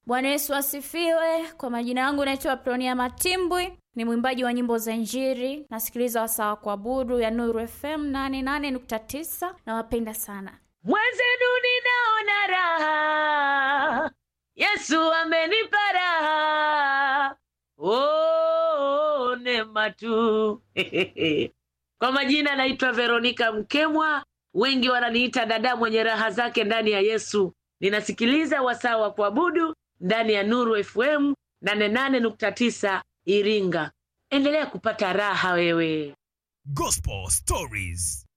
Bwana Yesu asifiwe. Kwa majina yangu naitwa Pronia Matimbwi, ni mwimbaji wa nyimbo za Injili. Nasikiliza wasaa wa kuabudu ya Nuru FM 88.9. Nawapenda sana. Mwenzenu ninaona raha, Yesu amenipa raha, oh, neema tu. Kwa majina naitwa Veronika Mkemwa, wengi wananiita dada mwenye raha zake ndani ya Yesu. Ninasikiliza wasaa wa kuabudu ndani ya Nuru FM 88.9 Iringa. Endelea kupata raha wewe. Gospel Stories.